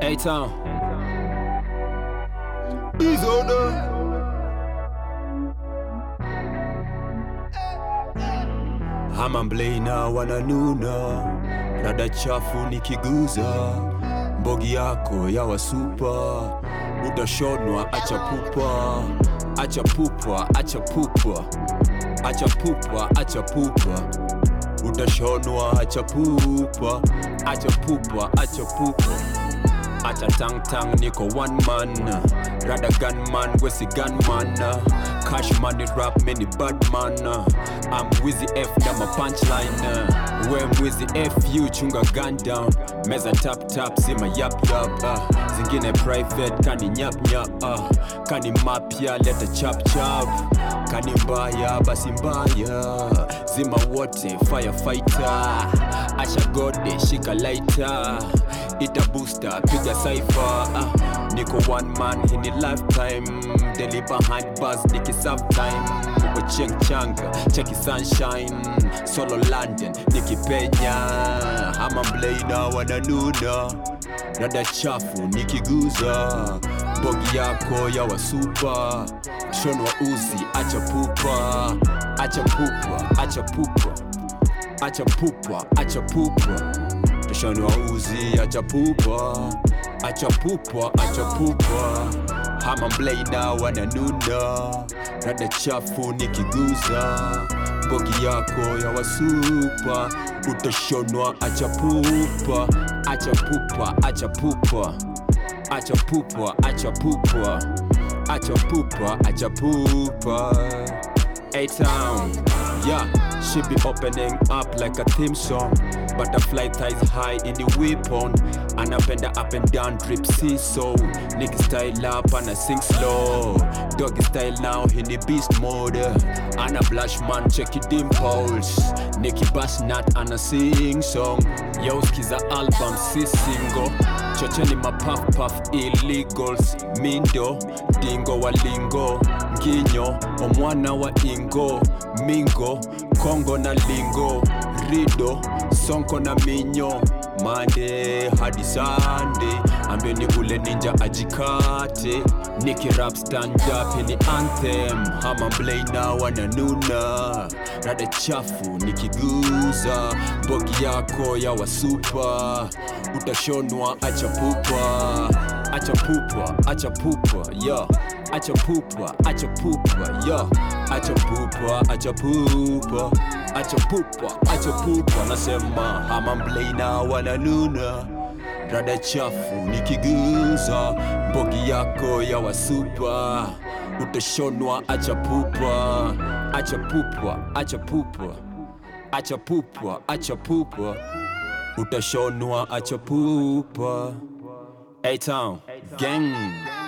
A-Town. Disorder. Hama mblena wananuna, rada chafu nikiguza, mbogi yako ya wasupa, utashonwa acha pupa, acha pupa, acha pupa, acha pupa, acha pupa, utashonwa acha pupa, acha pupa, acha pupa. Acha tang tang niko one man Rada gunman wesi gunman Cash money rap mini bad man I'm Wizzy F na ma punchline We Wizzy F you chunga gun down Meza tap tap sima yap yap uh. Zingine private kani nyap nyap uh. Kani mapya leta chap chap Kani mbaya basi mbaya Zima wote firefighter Acha gode shika lighter ita booster piga cipher ah, niko one man hini lifetime daily behind bars niki serve time uko cheng changa cheki sunshine solo london nikipenya ama mblena wananuna rada chafu nikiguza bogi yako ya wasupa shonwa uzi acha pupa acha pupa acha pupa acha pupa acha pupa Tushani wa uzi acha pupa acha pupa acha pupa hama mblena wananuna rada chafu nikiguza bogi yako ya wasupa utashonwa acha pupa acha pupa acha pupa acha pupa acha pupa acha pupa acha pupa A-Town, yeah, she be opening up like a theme song. Butterfly thighs high in the weapon. Anapenda up and down drip seesaw. Nicky style up and I sing slow. Doggy style now in the beast mode. Anna blush man check your dimples. Nicky bass nut and I sing song. Yo skiza album si single. Chocheni mapuff puff illegals. Mindo, dingo wa lingo. Nginyo, omwana wa ingo. Mingo, Kongo na lingo. Rido, sonko na minyo. Monday hadi Sunday, ambeni ule ninja ajikate. Niki rap stand up ni anthem. Hama mblena wananuna. Rada chafu nikiguza. Bogi yako ya wasupa. Utashonwa acha pupa. Acha pupa, acha pupa, yeah. Acha pupa, acha pupa, yeah. Acha pupa, acha pupa. Acha pupa, acha pupa. Nasema hama mblena wananuna. Rada chafu nikiguza. Mbogi yako ya wasupa. Utashonwa acha pupa. Acha pupa, acha pupa. Acha pupa, acha pupa. Utashonwa acha pupa. A-Town, gang.